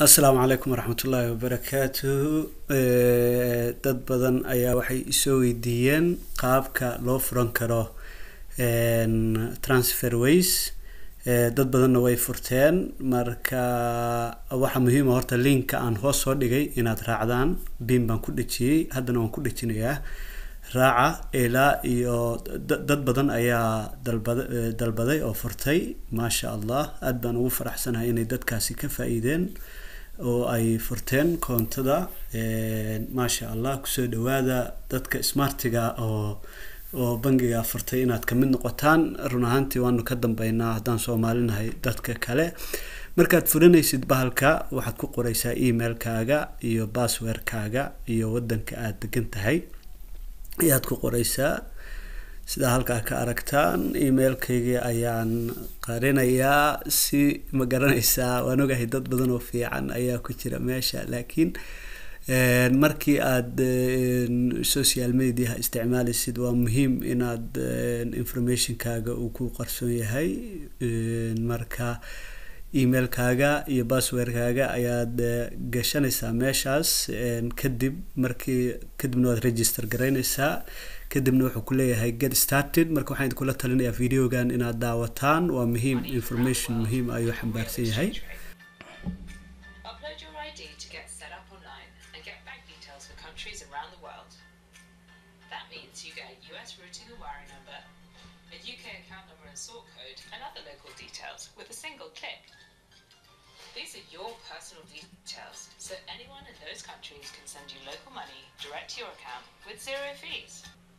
asalaamu calaykum waraxmatullaahi wabarakaatuhu dad badan ayaa waxay isoo weydiiyeen qaabka loo furan karo transfer ways dad badanna way furteen marka waxaa muhiima horta linka aan hoos soo dhigay inaad raacdaan bin baan ku dhejiyey haddana waan ku dhejinayaa raaca ilaa iyo dad badan ayaa dalbada dalbaday oo furtay maasha allah aada baan ugu faraxsanahay inay dadkaasi ka faa-iideen oo ay furteen koontada maasha allah kusoo dhawaada dadka smartiga oo oo bangiga furtay inaad kamid noqotaan run ahaantii waanu ka dambeynaa haddaan soomaalinahay dadka kale markaad furanaysid bahalka waxaad ku qoreysaa emailkaaga iyo basswordkaaga iyo wadanka aada degan tahay ayaad ku qoreysaa sidaa halkaa ka aragtaan emailkaygii ayaan qarinayaa si ma garanaysaa waan ogahay dad badan oo fiican ayaa ku jira meesha laakiin markii aada social mediaha isticmaalaysid waa muhiim inaad informationkaaga uu ku qarsoon yahay marka emailkaaga iyo basswordkaaga ayaad gashanaysaa meeshaas kadib markii kadibna waad register garaynaysaa kadibna wuxuu ku leeyahay get started marka waxaan idinkula talinayaa videogan inaad daawataan waa muhiim information muhiim ayuu xambaarsan yahay Upload your ID to get set up online and get bank details for countries around the world. That means you get a US routing and wiring number, a UK account number and sort code, and other local details with a single click. These are your personal details, so anyone in those countries can send you local money direct to your account with zero fees.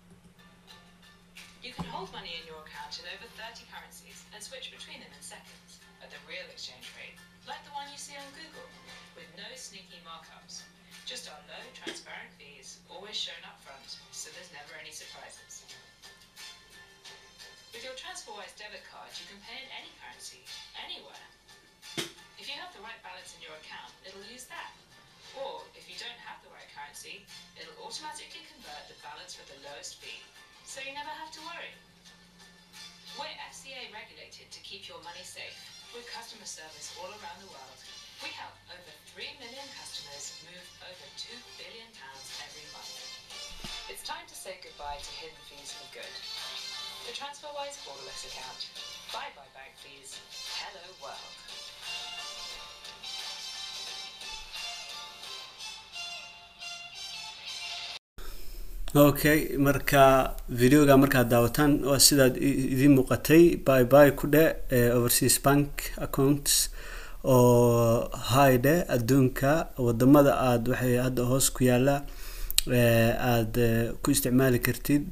You can hold money in your account in over 30 currencies and switch between them in seconds at the real exchange rate, like the one you see on Google, with no sneaky markups. Just our low, transparent fees, always shown up front, so there's never any surprises. With your TransferWise debit card, you can pay in any currency, anywhere. If you have the right balance in your account, it'll use that. Or if you don't have the right currency, it'll automatically convert the balance with the lowest fee, so you never have to worry. We're FCA regulated to keep your money safe, with customer service all around the world. We help over 3 million customers move over 2 billion pounds every month. It's time to say goodbye to hidden fees for good. The TransferWise borderless account. Bye bye bank fees. Hello world. okay marka videoga markaad daawataan waa sidaad idiin muuqatay by by ku dhe overseas bank accounts oo haydhe adduunka wadamada aada waxay hadda hoos ku yaala aada ku isticmaali kartid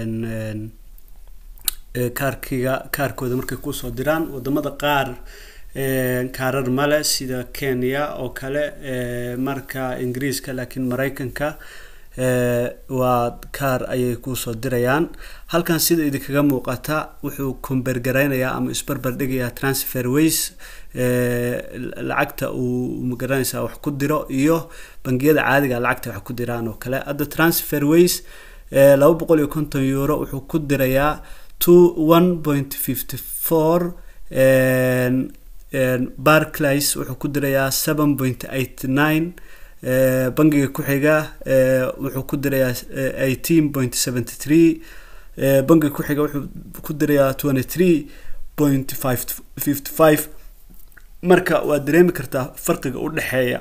kaarkiga kaarkooda markay kusoo diraan wadamada qaar kaarar male sida kenya oo kale marka ingiriiska laakiin mareykanka waa kaar ayay kusoo dirayaan halkan sida idinkaga muuqata wuxuu kombergareynayaa ama isbarbar dhigayaa transfer ways lacagta uu magaranaysaa wax ku diro iyo bangiyada caadiga lacagta wax ku diraan oo kale hadda transfer ways laba boqol iyo konton euro wuxuu ku dirayaa two one point fifty four barclays wuxuu ku dirayaa seven point eight nine bangiga ku-xiga wuxuu ku dirayaa eighteen point seventy three bangiga ku-xiga wuxuu ku dirayaa twenty three point five fifty five marka waad dareemi kartaa farqiga u dhexeeya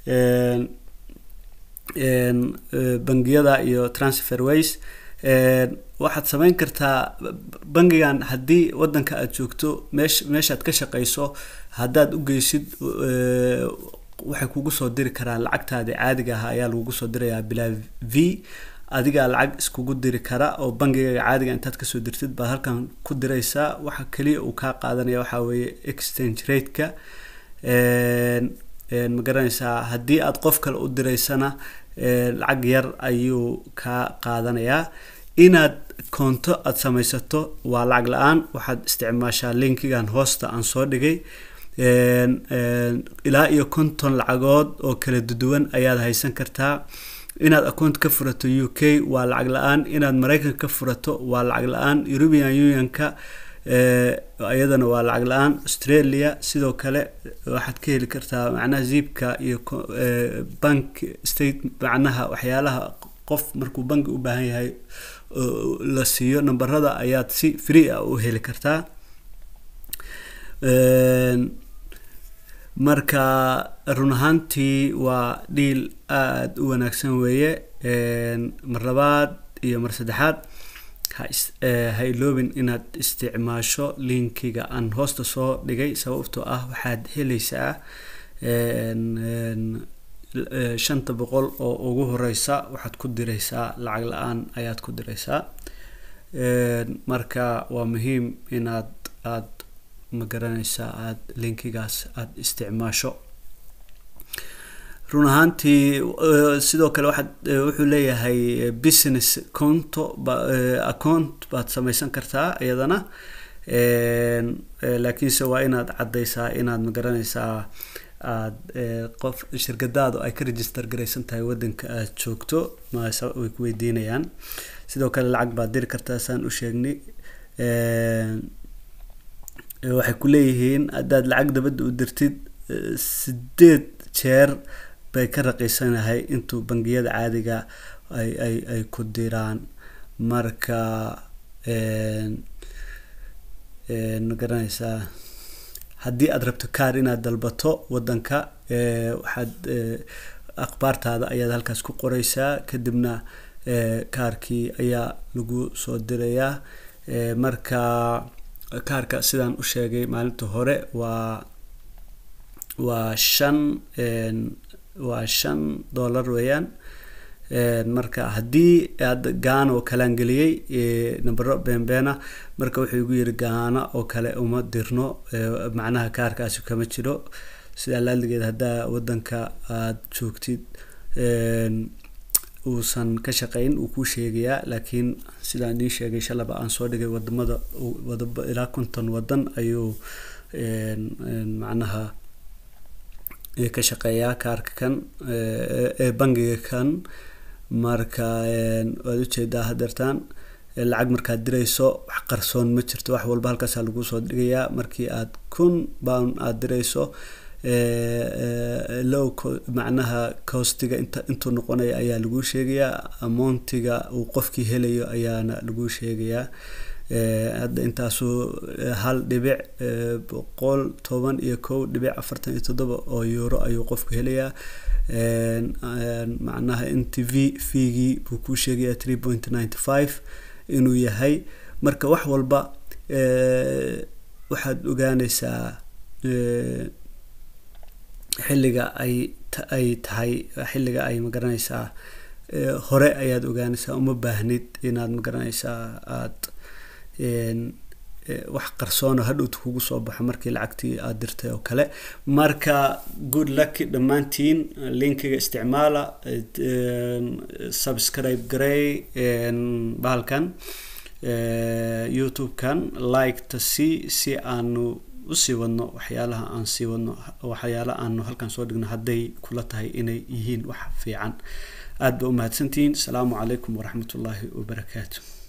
bangiyada iyo transfer ways waxaad sameyn kartaa bangigan haddii wadanka aada joogto meesh meeshaad ka shaqeyso haddaad u geysid waxay kugu soo diri karaan lacagtaadi caadiga ah ayaa lagugu soo dirayaa bilaa v adigaa lacag iskugu diri kara oo bangigaga caadiga intaad kasoo dirtid baad halkan ku diraysaa waxa kaliya uu kaa qaadanaya waxaa weeye exchange rateka ma garanaysaa haddii aad qof kale u diraysana lacag yar ayuu kaa qaadanayaa inaad koonto aada samaysato waa lacag la-aan waxaad isticmaashaa linkigan hoosta aan soo dhigay ilaa iyo konton lacagood oo kala duwan ayaad haysan kartaa inaad account ka furato u k waa lacag la-aan inaad mareykanka ka furato waa lacag la-aan european unionka iyadana waa lacag la-aan australia sidoo kale waxaad ka heli kartaa macnaha ziibka iyo bank state macnaha waxyaalaha qof markuu banki u baahan yahay la siiyo namberada ayaad si free ah u heli kartaa marka run ahaantii waa dhiil aada u wanaagsan weeye mar labaad iyo mar saddexaad ha iloobin inaad isticmaasho linkiga aan hoosta soo dhigay sababtoo ah waxaad helaysaa shanta boqol oo ugu horeysa waxaad ku direysaa lacag la-aan ayaad ku direysaa marka waa muhiim inaad aada ma garanaysaa aada linkigaas aada isticmaasho run ahaantii sidoo kale waxaad wuxuu leeyahay business conto account baad sameysan kartaa iyadana laakiinse waa inaad caddeysaa inaad ma garanaysaa aad qof shirkadaadu ay ka register garaysan tahay wadanka aad joogto way ku weydiinayaan sidoo kale lacag baad diri kartaa saan u sheegnay waxay ku leeyihiin haddaad lacag dabadda u dirtid sideed jeer bay ka raqiisanahay intuu bangiyada caadiga ay ay ay ku diraan marka ma garanaysaa haddii aad rabto kaar inaad dalbato wadanka waxaad akhbaartaada ayaad halkaas ku qoreysaa kadibna kaarkii ayaa lagu soo dirayaa marka kaarka sidaan u sheegay maalinta hore waa waa shan waa shan dollar weeyaan marka haddii aad gaana oo kalaan geliyey nambero beenbeena marka wuxuu igu yiri gaana oo kale uma dirno macnaha kaarkaasi kama jiro sidaa laaligeed haddaa wadanka aada joogtid uusan ka shaqeyn uu kuu sheegayaa laakiin sidaan idiin sheegay shalaba aan soo dhigay wadamada wada ilaa konton wadan ayuu macnaha ka shaqeeyaa kaarka kan ee bangiga kan marka waad ujeedaa hadeertaan lacag markaad dirayso wax qarsoon ma jirto wax walba halkaasaa lagu soo dhigayaa markii aad kun pound aada dirayso low macnaha costiga inta intuu noqonaya ayaa lagu sheegayaa amountiga uu qofkii helayo ayaana lagu sheegayaa hadda intaasu hal dhibic boqol toban iyo kow dhibic afartan iyo toddoba oo euro ayuu qofku helayaa macnaha n t v feegii buu kuu sheegayaa three point ninety five inuu yahay marka wax walba waxaad ogaaneysaa xilliga ay ay tahay xilliga ay magaranaysaa hore ayaad ogaanaysaa uma baahnid inaad magaranaysaa aada wax qarsoona hadhowta kugu soo baxo markii lacagtii aada dirtay oo kale marka good luck dhammaantiin linkiga isticmaala subscribe garey bahalkan youtube-kan like-ta si si aanu usii wadno waxyaalaha aan sii wadno waxyaalaha aanu halkan soo dhigno hadday kula tahay inay yihiin wax fiican aada ba umahadsantihiin asalaamu calaykum waraxmat ullaahi wabarakaatu